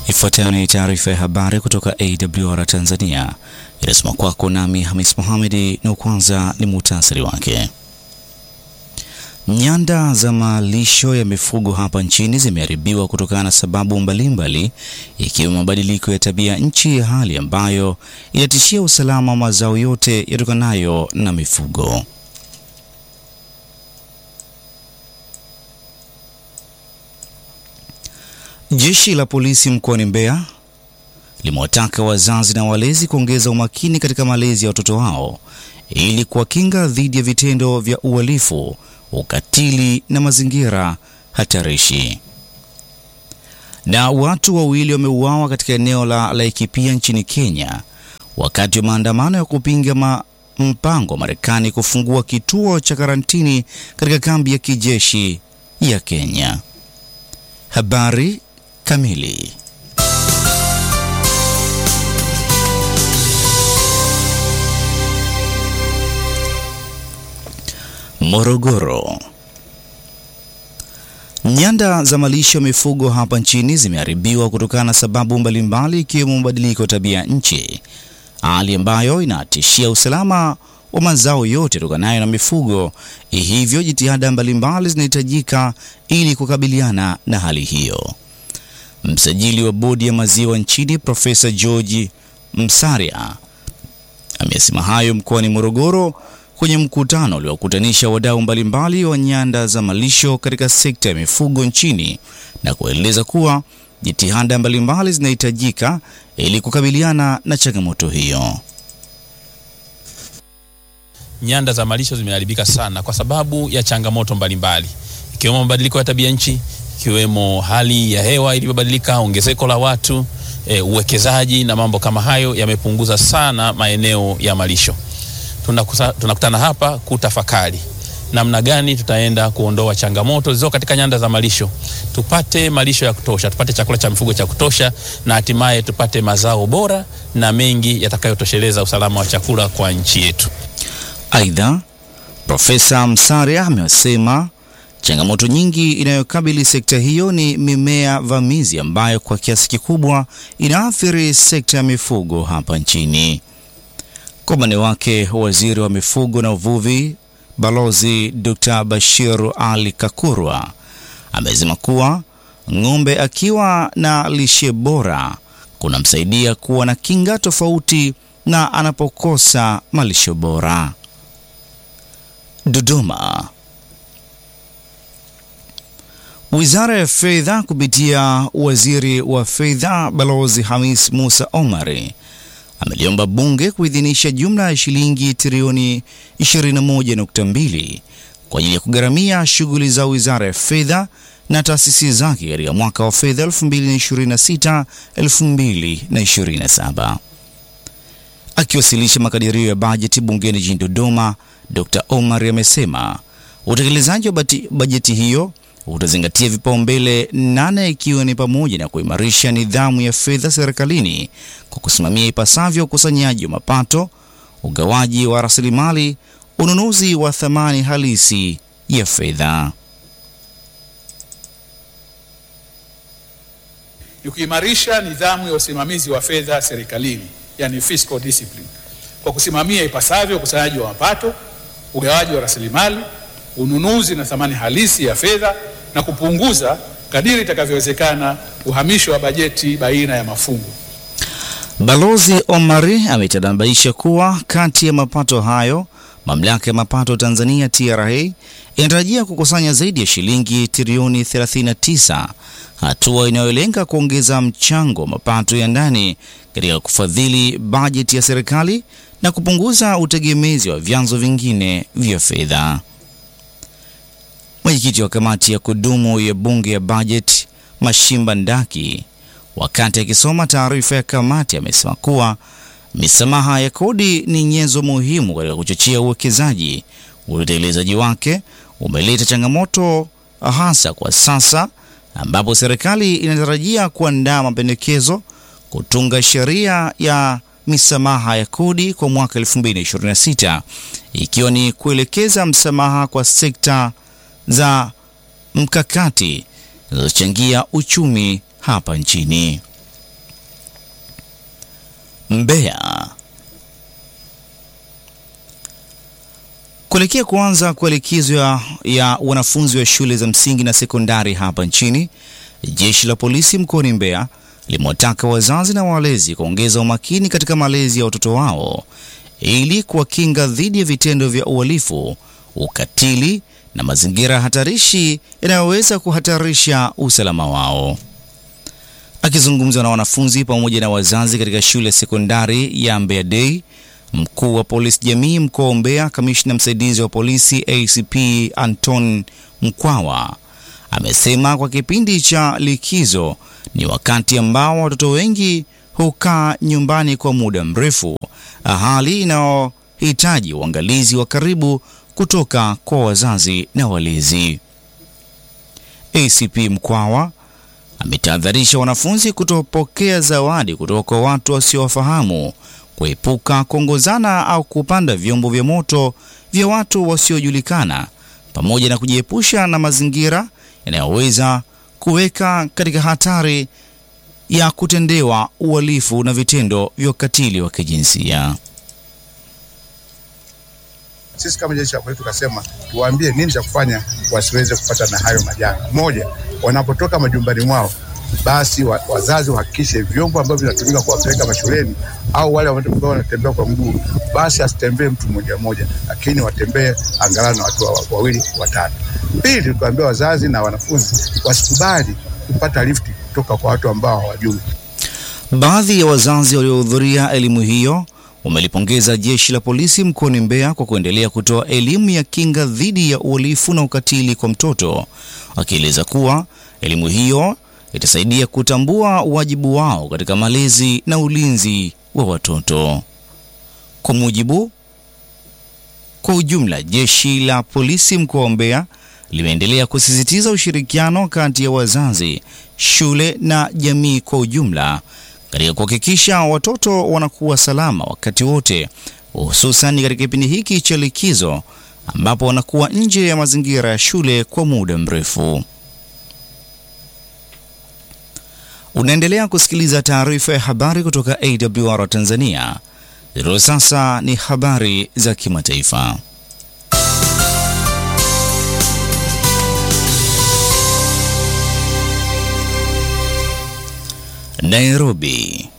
Ifuatayo ni taarifa ya habari kutoka AWR Tanzania, inasoma kwako nami Hamis Mohamedi, na kwanza ni muhtasari wake. Nyanda za malisho ya mifugo hapa nchini zimeharibiwa kutokana na sababu mbalimbali, ikiwemo mabadiliko ya tabia nchi, hali ambayo inatishia usalama wa mazao yote yatokanayo na mifugo. Jeshi la polisi mkoani Mbeya limewataka wazazi na walezi kuongeza umakini katika malezi ya watoto wao ili kuwakinga dhidi ya vitendo vya uhalifu, ukatili na mazingira hatarishi. Na watu wawili wameuawa katika eneo la Laikipia nchini Kenya wakati wa maandamano ya kupinga ma mpango wa Marekani kufungua kituo cha karantini katika kambi ya kijeshi ya Kenya. Habari kamili. Morogoro. Nyanda za malisho ya mifugo hapa nchini zimeharibiwa kutokana na sababu mbalimbali ikiwemo mabadiliko ya tabia nchi, hali ambayo inatishia usalama wa mazao yote tokanayo na mifugo. Hivyo jitihada mbalimbali zinahitajika ili kukabiliana na hali hiyo. Msajili wa bodi ya maziwa nchini Profesa George Msaria amesema hayo mkoani Morogoro kwenye mkutano uliokutanisha wadau mbalimbali wa nyanda za malisho katika sekta ya mifugo nchini na kueleza kuwa jitihada mbalimbali zinahitajika ili kukabiliana na changamoto hiyo. Nyanda za malisho zimeharibika sana kwa sababu ya changamoto mbalimbali ikiwemo mabadiliko ya tabia nchi, ikiwemo hali ya hewa iliyobadilika, ongezeko la watu, e, uwekezaji na mambo kama hayo yamepunguza sana maeneo ya malisho. Tunakusa, tunakutana hapa kutafakari namna gani tutaenda kuondoa changamoto zilizo katika nyanda za malisho, tupate malisho ya kutosha, tupate chakula cha mifugo cha kutosha, na hatimaye tupate mazao bora na mengi yatakayotosheleza usalama wa chakula kwa nchi yetu. Aidha, Profesa Msaria amesema changamoto nyingi inayokabili sekta hiyo ni mimea vamizi ambayo kwa kiasi kikubwa inaathiri sekta ya mifugo hapa nchini. Kwa upande wake, waziri wa mifugo na uvuvi Balozi Dr. Bashir Ali Kakurwa amesema kuwa ng'ombe akiwa na lishe bora kunamsaidia kuwa na kinga tofauti na anapokosa malisho bora. Dodoma. Wizara ya Fedha kupitia waziri wa fedha Balozi Hamis Musa Omari ameliomba bunge kuidhinisha jumla ya shilingi trilioni 21.2 kwa ajili ya kugharamia shughuli za wizara ya fedha na taasisi zake katika mwaka wa fedha 2026-2027. Akiwasilisha makadirio ya bajeti bungeni jijini Dodoma, Dr. Omar amesema utekelezaji wa bajeti hiyo utazingatia vipaumbele nane ikiwa ni pamoja na kuimarisha nidhamu ya fedha serikalini kwa kusimamia ipasavyo ukusanyaji wa mapato, ugawaji wa rasilimali, ununuzi wa thamani halisi ya fedha. Ni kuimarisha nidhamu ya usimamizi wa fedha serikalini, yani fiscal discipline, kwa kusimamia ipasavyo ukusanyaji wa mapato, ugawaji wa rasilimali, ununuzi na thamani halisi ya fedha na kupunguza kadiri itakavyowezekana uhamisho wa bajeti baina ya mafungu. Balozi Omari ametanabaisha kuwa kati ya mapato hayo, mamlaka ya mapato Tanzania TRA inatarajia kukusanya zaidi ya shilingi trilioni 39, hatua inayolenga kuongeza mchango wa mapato ya ndani katika kufadhili bajeti ya serikali na kupunguza utegemezi wa vyanzo vingine vya fedha. Mwenyekiti wa kamati ya kudumu ya bunge ya bajeti Mashimba Ndaki, wakati akisoma taarifa ya kamati, amesema kuwa misamaha ya kodi ni nyenzo muhimu katika kuchochea uwekezaji. Utekelezaji wake umeleta changamoto hasa kwa sasa, ambapo serikali inatarajia kuandaa mapendekezo kutunga sheria ya misamaha ya kodi kwa mwaka 2026 ikiwa ni kuelekeza msamaha kwa sekta za mkakati zinazochangia uchumi hapa nchini. Mbeya. Kuelekea kuanza kwa likizo ya, ya wanafunzi wa shule za msingi na sekondari hapa nchini, jeshi la polisi mkoani Mbeya limewataka wazazi na walezi kuongeza umakini katika malezi ya watoto wao ili kuwakinga dhidi ya vitendo vya uhalifu, ukatili na mazingira hatarishi yanayoweza kuhatarisha usalama wao. Akizungumza na wanafunzi pamoja na wazazi katika shule ya sekondari ya Mbeya Day, mkuu wa polisi jamii mkoa wa Mbeya, kamishna msaidizi wa polisi ACP Anton Mkwawa amesema kwa kipindi cha likizo ni wakati ambao watoto wengi hukaa nyumbani kwa muda mrefu, hali inayohitaji uangalizi wa karibu kutoka kwa wazazi na walezi. ACP Mkwawa ametahadharisha wanafunzi kutopokea zawadi kutoka kwa watu wasiowafahamu, kuepuka kuongozana au kupanda vyombo vya moto vya watu wasiojulikana, pamoja na kujiepusha na mazingira yanayoweza kuweka katika hatari ya kutendewa uhalifu na vitendo vya ukatili wa kijinsia. Sisi kama jeshi la polisi tukasema tuwaambie nini cha kufanya wasiweze kupata na hayo majanga. Moja, wanapotoka majumbani mwao, basi wa, wazazi wahakikishe vyombo ambavyo vinatumika kuwapeleka mashuleni au wale ambao wanatembea kwa mguu, basi asitembee mtu mmoja mmoja, lakini watembee angalau na watu wa- wawili watatu. Pili, tukaambia wazazi na wanafunzi wasikubali kupata lifti kutoka kwa watu ambao hawajui. Baadhi ya wazazi waliohudhuria elimu hiyo wamelipongeza jeshi la polisi mkoani Mbeya kwa kuendelea kutoa elimu ya kinga dhidi ya uhalifu na ukatili kwa mtoto, wakieleza kuwa elimu hiyo itasaidia kutambua wajibu wao katika malezi na ulinzi wa watoto. Kwa mujibu kwa ujumla, jeshi la polisi mkoa wa Mbeya limeendelea kusisitiza ushirikiano kati ya wazazi, shule na jamii kwa ujumla katika kuhakikisha watoto wanakuwa salama wakati wote, hususan katika kipindi hiki cha likizo ambapo wanakuwa nje ya mazingira ya shule kwa muda mrefu. Unaendelea kusikiliza taarifa ya habari kutoka AWR Tanzania. Zero sasa ni habari za kimataifa. Nairobi.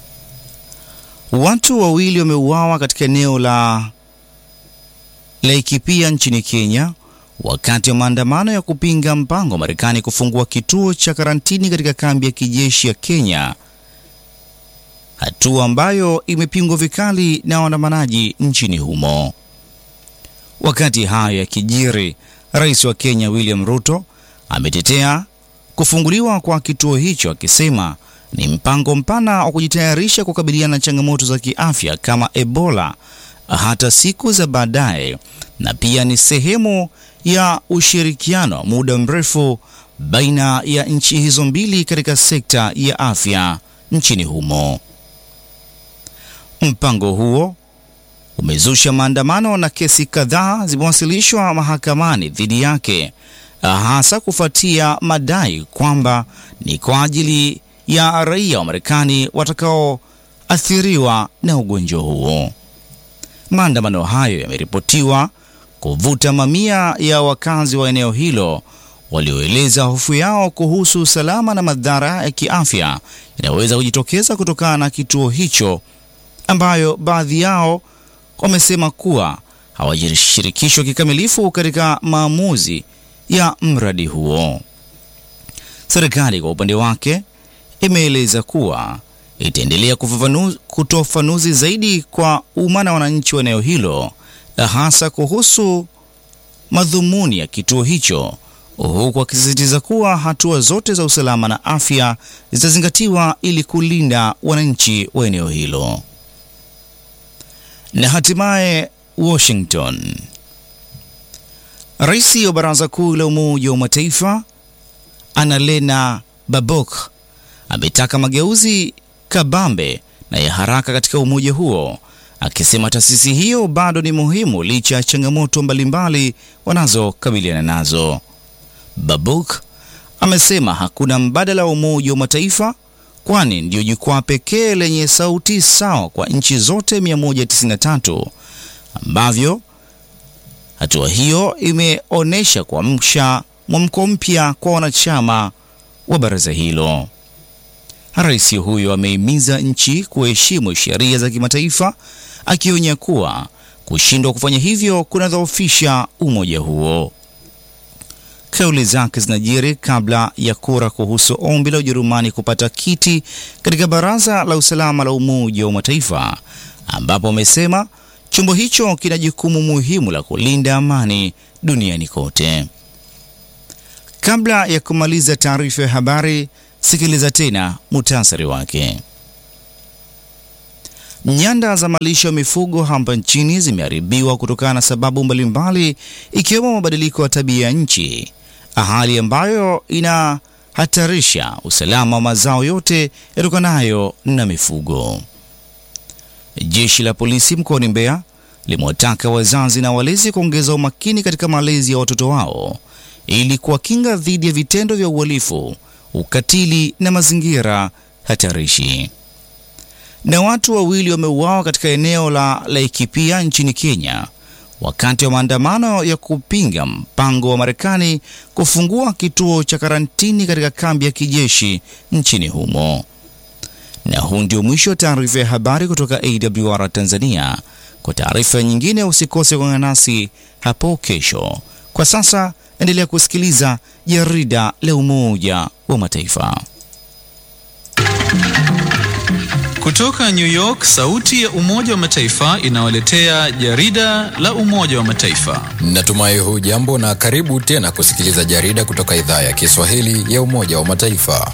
Watu wawili wameuawa katika eneo la Laikipia nchini Kenya wakati wa maandamano ya kupinga mpango wa Marekani kufungua kituo cha karantini katika kambi ya kijeshi ya Kenya, hatua ambayo imepingwa vikali na waandamanaji nchini humo. Wakati hayo yakijiri, rais wa Kenya William Ruto ametetea kufunguliwa kwa kituo hicho akisema ni mpango mpana wa kujitayarisha kukabiliana na changamoto za kiafya kama Ebola hata siku za baadaye, na pia ni sehemu ya ushirikiano wa muda mrefu baina ya nchi hizo mbili katika sekta ya afya nchini humo. Mpango huo umezusha maandamano na kesi kadhaa zimewasilishwa mahakamani dhidi yake, hasa kufuatia madai kwamba ni kwa ajili ya raia wa Marekani watakaoathiriwa na ugonjwa huo. Maandamano hayo yameripotiwa kuvuta mamia ya wakazi wa eneo hilo walioeleza hofu yao kuhusu usalama na madhara ya kiafya yanayoweza kujitokeza kutokana na kituo hicho, ambayo baadhi yao wamesema kuwa hawajashirikishwa kikamilifu katika maamuzi ya mradi huo. Serikali kwa upande wake imeeleza kuwa itaendelea kufafanu- kutoa ufafanuzi zaidi kwa umma na wananchi wa eneo hilo, hasa kuhusu madhumuni ya kituo hicho, huku akisisitiza kuwa hatua zote za usalama na afya zitazingatiwa ili kulinda wananchi wa eneo hilo. Na hatimaye Washington, rais wa Baraza Kuu la Umoja wa Mataifa Annalena Baerbock ametaka mageuzi kabambe na ya haraka katika umoja huo, akisema taasisi hiyo bado ni muhimu licha ya changamoto mbalimbali wanazokabiliana nazo. Baerbock amesema hakuna mbadala wa Umoja wa Mataifa kwani ndio jukwaa pekee lenye sauti sawa kwa nchi zote 193 ambavyo hatua hiyo imeonyesha kuamsha mwamko mpya kwa wanachama wa baraza hilo. Rais huyo amehimiza nchi kuheshimu sheria za kimataifa, akionya kuwa kushindwa kufanya hivyo kunadhoofisha umoja huo. Kauli zake zinajiri kabla ya kura kuhusu ombi la Ujerumani kupata kiti katika Baraza la Usalama la Umoja wa Mataifa, ambapo amesema chombo hicho kina jukumu muhimu la kulinda amani duniani kote. Kabla ya kumaliza taarifa ya habari, sikiliza tena muhtasari wake. Nyanda za malisho ya mifugo hapa nchini zimeharibiwa kutokana na sababu mbalimbali ikiwemo mabadiliko ya tabia ya nchi, hali ambayo inahatarisha usalama wa mazao yote yatokanayo na mifugo. Jeshi la polisi mkoani Mbeya limewataka wazazi na walezi kuongeza umakini katika malezi ya watoto wao ili kuwakinga dhidi ya vitendo vya uhalifu, ukatili na mazingira hatarishi. Na watu wawili wameuawa katika eneo la Laikipia nchini Kenya wakati wa maandamano ya kupinga mpango wa Marekani kufungua kituo cha karantini katika kambi ya kijeshi nchini humo. Na huu ndio mwisho wa taarifa ya habari kutoka AWR Tanzania. Kwa taarifa nyingine usikose kuungana nasi hapo kesho. Kwa sasa endelea kusikiliza jarida la Umoja wa Mataifa. Kutoka New York, sauti ya Umoja wa Mataifa inawaletea jarida la Umoja wa Mataifa. Natumai hujambo na karibu tena kusikiliza jarida kutoka idhaa ya Kiswahili ya Umoja wa Mataifa.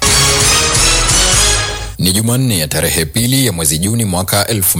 Ni Jumanne ya tarehe pili ya mwezi Juni mwaka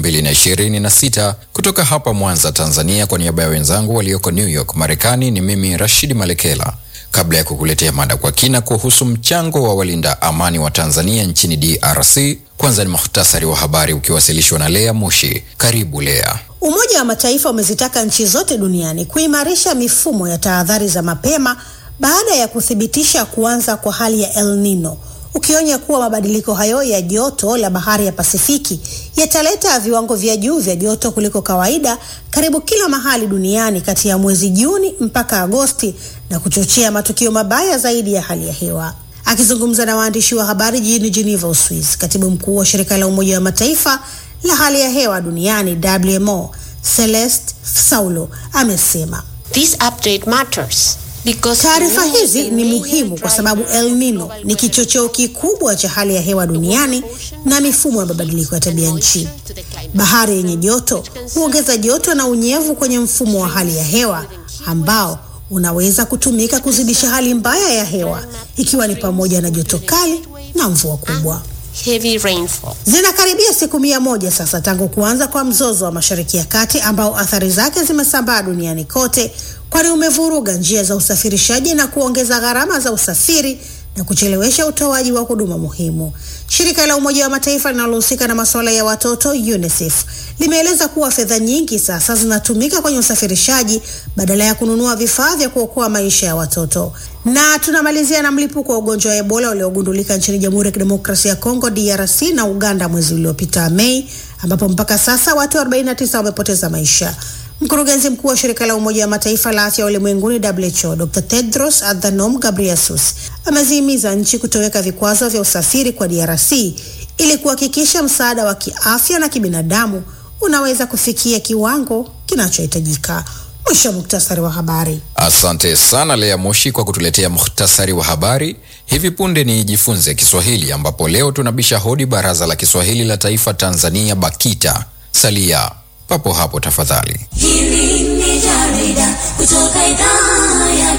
2026 kutoka hapa Mwanza, Tanzania. Kwa niaba ya wenzangu walioko New York, Marekani, ni mimi Rashidi Malekela. Kabla ya kukuletea mada kwa kina kuhusu mchango wa walinda amani wa Tanzania nchini DRC, kwanza ni muhtasari wa habari ukiwasilishwa na Lea Mushi. Karibu Lea. Umoja wa Mataifa umezitaka nchi zote duniani kuimarisha mifumo ya tahadhari za mapema baada ya kuthibitisha kuanza kwa hali ya El Nino, ukionya kuwa mabadiliko hayo ya joto la bahari ya Pasifiki yataleta viwango vya juu vya joto kuliko kawaida karibu kila mahali duniani kati ya mwezi Juni mpaka Agosti na kuchochea matukio mabaya zaidi ya hali ya hewa. Akizungumza na waandishi wa habari jijini Geneva, Uswizi, katibu mkuu wa shirika la Umoja wa Mataifa la hali ya hewa duniani WMO, Celeste Saulo amesema This update matters. Taarifa hizi ni muhimu kwa sababu El Nino ni kichocheo kikubwa cha hali ya hewa duniani na mifumo ya mabadiliko ya tabia nchi. Bahari yenye joto huongeza joto na unyevu kwenye mfumo wa hali ya hewa ambao unaweza kutumika kuzidisha hali mbaya ya hewa ikiwa ni pamoja na joto kali na mvua kubwa. Heavy rainfall. Zinakaribia siku mia moja sasa tangu kuanza kwa mzozo wa Mashariki ya Kati ambao athari zake zimesambaa duniani kote, kwani umevuruga njia za usafirishaji na kuongeza gharama za usafiri na kuchelewesha utoaji wa huduma muhimu. Shirika la Umoja wa Mataifa linalohusika na masuala ya watoto UNICEF limeeleza kuwa fedha nyingi sasa zinatumika kwenye usafirishaji badala ya kununua vifaa vya kuokoa maisha ya watoto. Na tunamalizia na mlipuko wa ugonjwa wa Ebola uliogundulika nchini Jamhuri ya Kidemokrasia ya Kongo DRC na Uganda mwezi uliopita Mei, ambapo mpaka sasa watu 49 wamepoteza maisha. Mkurugenzi mkuu wa shirika la Umoja wa Mataifa la afya ulimwenguni WHO Dr Tedros Adhanom Ghebreyesus amezihimiza nchi kutoweka vikwazo vya usafiri kwa DRC ili kuhakikisha msaada wa kiafya na kibinadamu unaweza kufikia kiwango kinachohitajika. Mwisho wa muktasari wa habari. Asante sana Lea Moshi kwa kutuletea muhtasari wa habari. Hivi punde ni Jifunze Kiswahili, ambapo leo tunabisha hodi Baraza la Kiswahili la Taifa Tanzania, BAKITA. Salia papo hapo tafadhali. Hili ni jarida kutoka idhaa ya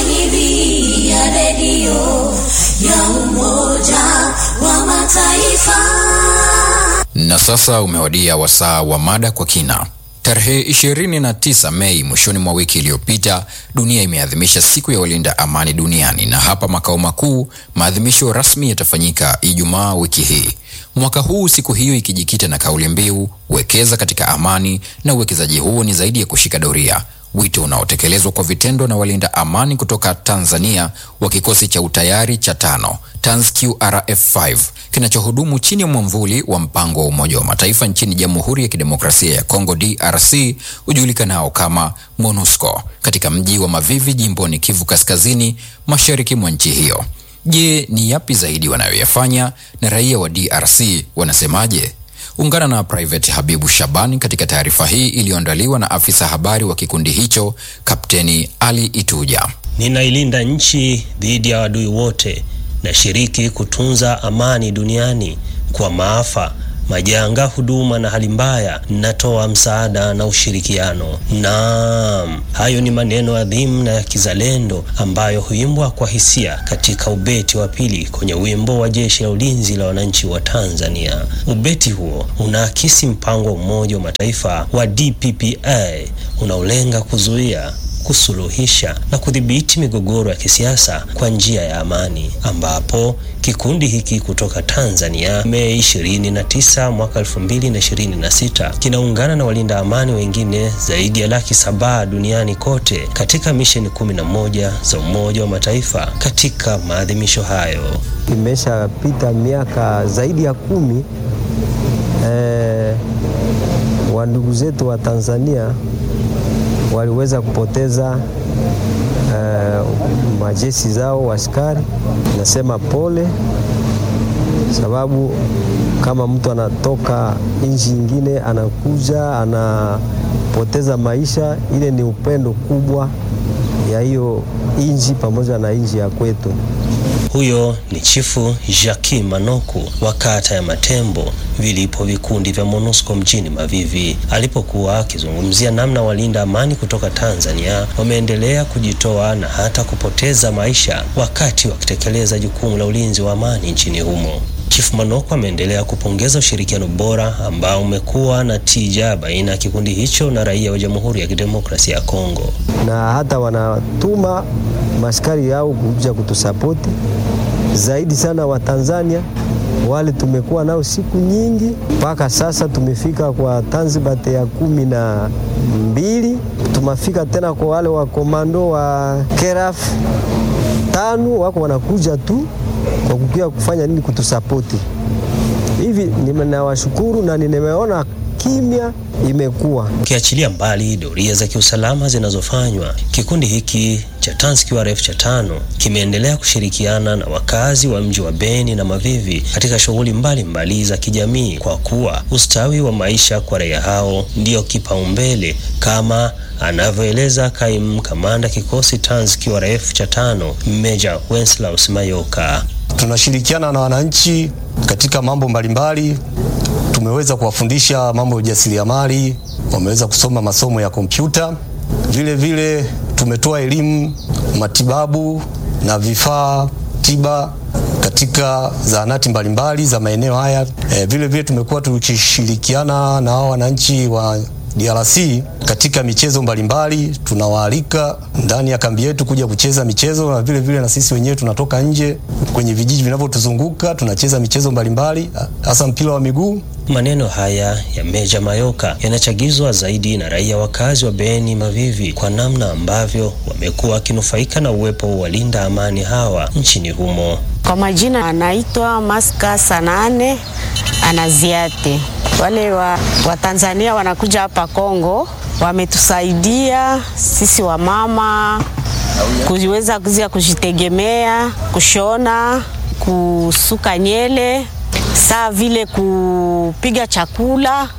Kiswahili ya redio ya Umoja wa Mataifa. Na sasa umewadia wasaa wa mada kwa kina. Tarehe 29 Mei, mwishoni mwa wiki iliyopita, dunia imeadhimisha siku ya walinda amani duniani, na hapa makao makuu maadhimisho rasmi yatafanyika Ijumaa wiki hii. Mwaka huu siku hiyo ikijikita na kauli mbiu wekeza katika amani, na uwekezaji huo ni zaidi ya kushika doria, wito unaotekelezwa kwa vitendo na walinda amani kutoka Tanzania wa kikosi cha utayari cha tano TANSQRF5 kinachohudumu chini ya mwamvuli wa mpango wa Umoja wa Mataifa nchini Jamhuri ya Kidemokrasia ya Kongo DRC ujulikanao kama MONUSCO katika mji wa Mavivi jimboni Kivu Kaskazini, mashariki mwa nchi hiyo. Je, ni yapi zaidi wanayoyafanya na raia wa DRC wanasemaje? Ungana na Private Habibu Shabani katika taarifa hii iliyoandaliwa na afisa habari wa kikundi hicho Kapteni Ali Ituja. Ninailinda nchi dhidi ya adui wote, nashiriki kutunza amani duniani. Kwa maafa, majanga, huduma na hali mbaya, natoa msaada na ushirikiano. Naam, hayo ni maneno adhimu na ya kizalendo ambayo huimbwa kwa hisia katika ubeti wa pili kwenye wimbo wa Jeshi la Ulinzi la Wananchi wa Tanzania. Ubeti huo unaakisi mpango wa Umoja wa Mataifa wa DPPA unaolenga kuzuia kusuluhisha na kudhibiti migogoro ya kisiasa kwa njia ya amani, ambapo kikundi hiki kutoka Tanzania Mei 29 mwaka 2026 kinaungana na walinda amani wengine zaidi ya laki saba duniani kote katika misheni 11 za Umoja wa Mataifa katika maadhimisho hayo. Imeshapita miaka zaidi ya kumi eh, wa ndugu zetu wa Tanzania waliweza kupoteza uh, majeshi zao askari. Nasema pole, sababu kama mtu anatoka nchi nyingine anakuja anapoteza maisha, ile ni upendo kubwa ya hiyo nchi pamoja na nchi ya kwetu. Huyo ni Chifu Jacques Manoku wa kata ya Matembo vilipo vikundi vya MONUSCO mjini Mavivi, alipokuwa akizungumzia namna walinda amani kutoka Tanzania wameendelea kujitoa na hata kupoteza maisha wakati wakitekeleza jukumu la ulinzi wa amani nchini humo. Chifu Manoko ameendelea kupongeza ushirikiano bora ambao umekuwa na tija baina ya kikundi hicho na raia wa Jamhuri ya Kidemokrasia ya Kongo, na hata wanatuma maskari yao kuja kutusapoti zaidi sana wa Tanzania wale tumekuwa nao siku nyingi, mpaka sasa tumefika kwa Tanzibate ya kumi na mbili. Tumafika tena kwa wale wa komando wa Keraf tano, wako wanakuja tu kwa kukia kufanya nini, kutusapoti hivi. Ninawashukuru na nimeona kimya imekuwa ukiachilia mbali doria za kiusalama zinazofanywa, kikundi hiki cha TANSQRF cha tano kimeendelea kushirikiana na wakazi wa mji wa Beni na Mavivi katika shughuli mbalimbali za kijamii, kwa kuwa ustawi wa maisha kwa raia hao ndiyo kipaumbele, kama anavyoeleza kaimu kamanda kikosi TANSQRF cha tano Meja Wenslaus Mayoka. Tunashirikiana na wananchi katika mambo mbalimbali tumeweza kuwafundisha mambo ya ujasiriamali, wameweza kusoma masomo ya kompyuta. Vile vile tumetoa elimu matibabu na vifaa tiba katika zahanati mbalimbali za maeneo haya. E, vile vile tumekuwa tukishirikiana na hao wananchi wa DRC katika michezo mbalimbali. Tunawaalika ndani ya kambi yetu kuja kucheza michezo, na vile vile na sisi wenyewe tunatoka nje kwenye vijiji vinavyotuzunguka tunacheza michezo mbalimbali, hasa mpira wa miguu. Maneno haya ya Meja Mayoka yanachagizwa zaidi na raia wakazi wa Beni Mavivi kwa namna ambavyo wamekuwa wakinufaika na uwepo wa walinda amani hawa nchini humo. Kwa majina anaitwa Maska Sanane Anaziate. Wale wa, wa Tanzania wanakuja hapa Kongo wametusaidia sisi wamama kuweza kuzia kujitegemea, kushona, kusuka nyele, saa vile kupiga chakula.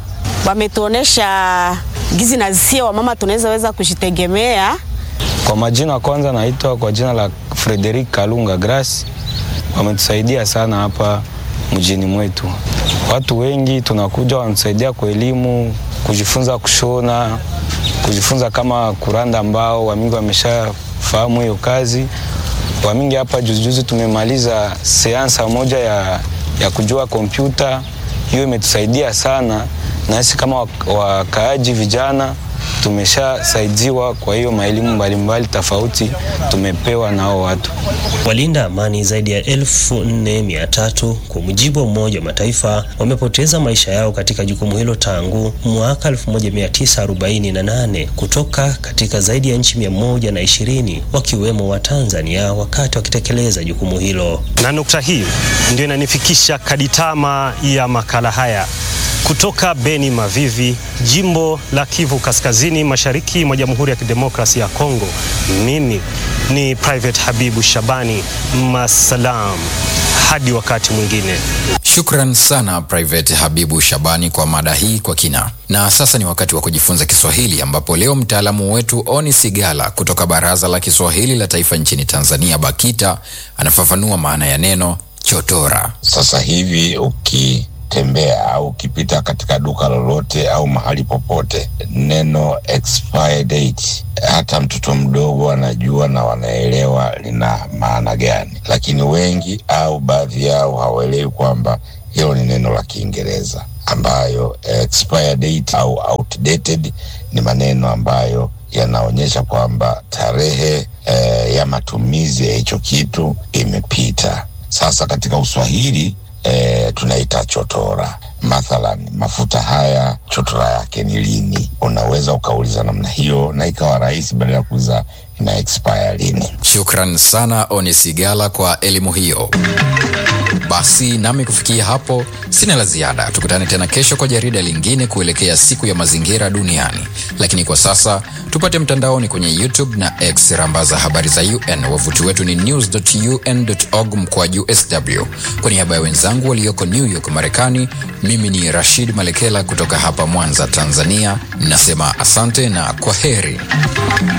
Wametuonesha gizi na zisia wamama tunaweza weza kujitegemea. Kwa majina kwanza, naitwa kwa jina la Frederick Kalunga Grace. Wametusaidia sana hapa mjini mwetu. Watu wengi tunakuja wanatusaidia kwa elimu, kujifunza kushona, kujifunza kama kuranda mbao. Wamingi wameshafahamu hiyo kazi. Wamingi hapa juzijuzi tumemaliza seansa moja ya, ya kujua kompyuta. Hiyo imetusaidia sana nasi kama wakaaji vijana tumeshasaidiwa. Kwa hiyo maelimu mbalimbali tofauti tumepewa nao watu Walinda amani zaidi ya elfu nne mia tatu kwa mujibu wa Umoja wa Mataifa wamepoteza maisha yao katika jukumu hilo tangu mwaka 1948 kutoka katika zaidi ya nchi mia moja na ishirini wakiwemo wa Tanzania wakati wakitekeleza jukumu hilo. Na nukta hii ndio inanifikisha kaditama ya makala haya kutoka Beni Mavivi, jimbo la Kivu Kaskazini, mashariki mwa Jamhuri ya Kidemokrasia ya Kongo. Mimi ni Private Habibu Shabani, masalam, hadi wakati mwingine. Shukran sana Private Habibu Shabani kwa mada hii kwa kina. Na sasa ni wakati wa kujifunza Kiswahili, ambapo leo mtaalamu wetu Oni Sigala kutoka Baraza la Kiswahili la Taifa nchini Tanzania, BAKITA, anafafanua maana ya neno chotora. Sasa hivi ukitembea au ukipita katika duka lolote au mahali popote, neno expire date hata mtoto mdogo anajua na wanaelewa lina maana gani, lakini wengi au baadhi yao hawaelewi kwamba hilo ni neno la Kiingereza ambayo expire date au outdated ni maneno ambayo yanaonyesha kwamba tarehe eh, ya matumizi ya hicho kitu imepita. Sasa katika Uswahili eh, tunaita chotora. Mathalan, mafuta haya chotora yake ni lini? Unaweza ukauliza namna hiyo na ikawa rahisi, badala ya kuuliza ina expire lini. Shukran sana Oni Sigala kwa elimu hiyo. Basi nami kufikia hapo sina la ziada. Tukutane tena kesho kwa jarida lingine kuelekea siku ya mazingira duniani, lakini kwa sasa tupate mtandaoni kwenye YouTube na X, rambaza habari za UN. Wavuti wetu ni news.un.org mkwaju sw. Kwa niaba ya wenzangu walioko New York Marekani, mimi ni Rashid Malekela kutoka hapa Mwanza Tanzania, nasema asante na kwa heri.